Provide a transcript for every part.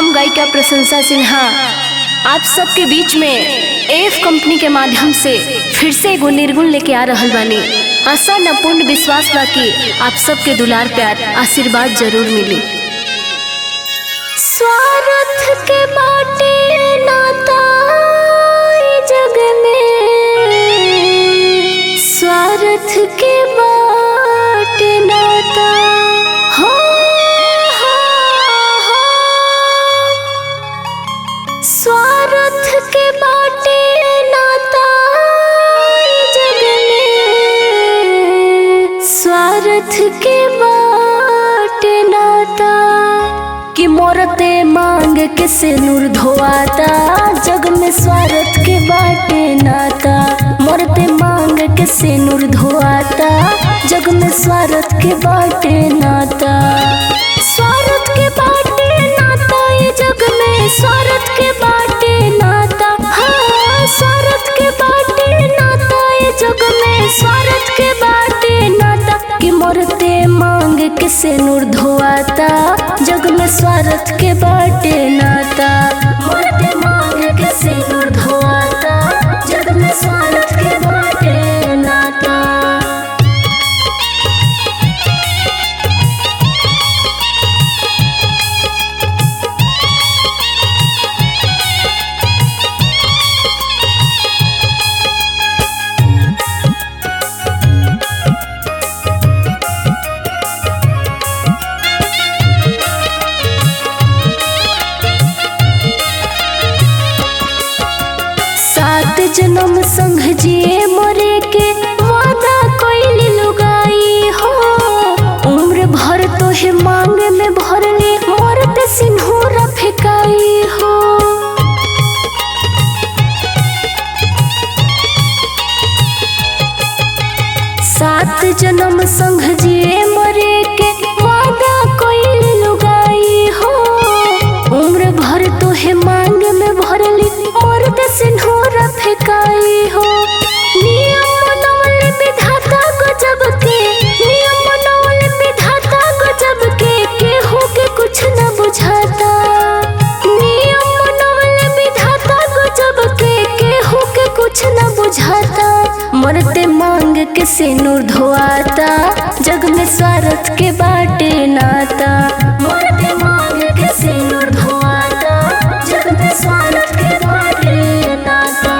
हम गायिका प्रशंसा सिन्हा आप सबके बीच में एफ कंपनी के माध्यम से फिर से एगो निर्गुण लेके आ रहल बानी आशा न पूर्ण विश्वास बा कि आप सबके दुलार प्यार आशीर्वाद जरूर मिली स्वार्थ के बाटे नाता ई जग में स्वार्थ के बाटे नाता हो हो हो स्वार्थ के बाटे नाता ई जग में स्वार्थ के बाटे नाता कि मोरते मांग के से नूर धोआता जग में स्वार्थ के बाटे नाता मोरते मांग के से नूर धोआता जग में स्वार्थ के बाटे नाता स्वार्थ के बाटे नाता ये जग में स्वार्थ के बाटे नाता हाँ स्वार्थ के बाटे नाता ये जग में स्वार्थ के बाटे नाता कि मोरते मांग के से नूर धोआता जग में स्वार्थ के बाटे नाता मोरते मांग के से नूर धोआता जग में स्वार्थ के बाटे नाता सात जन्म संग जिए मरे के वादा कोई लुगाई हो उम्र भर तो है मांग में भरले मरते सिंहूर फेकाई हो सात जन्म संग जिए मरे के वादा कोई लुगाई हो उम्र भर तो है मांग में भरली मर्द सिंहूर फेकाई हो नियम मनवल विधाता गजब के नियम मनवल विधाता गजब के केहू के कुछ न बुझाता नियम मनवल विधाता गजब के केहू के कुछ न बुझाता मरते मांग के से नूर धोआता जग में स्वार्थ के बाटे नाता मरते मांग के से नूर धोआता जग में स्वार्थ के बाटे नाता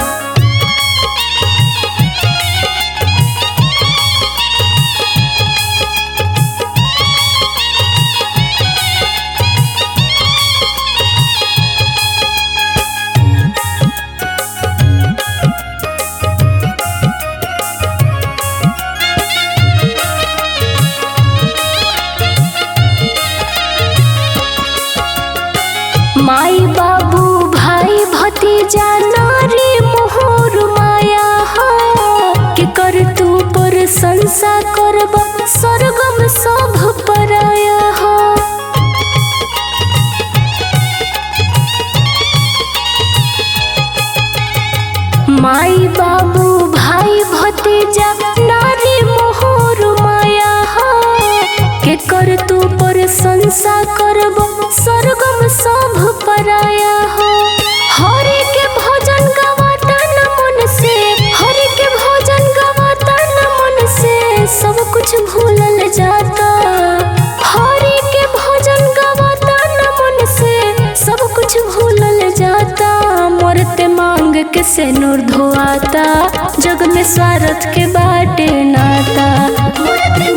माई बाबू भाई भतीजा नारी मोहर माया हा के कर तू पर संसा करब स्वर्गम सब पराया हा माई बाबू भाई भतीजा नारी मोहर माया हा के कर तू पर संसा करब स्वर्गम सब पराया हो हरि के भोजन गवाता न मन से हरि के भोजन गवाता न मन से सब कुछ भूलल जाता हरि के भोजन गवाता न मन से सब कुछ भूलल जाता मरते मांग के से नूर धोआता जग में स्वार्थ के बाटे नाता मरते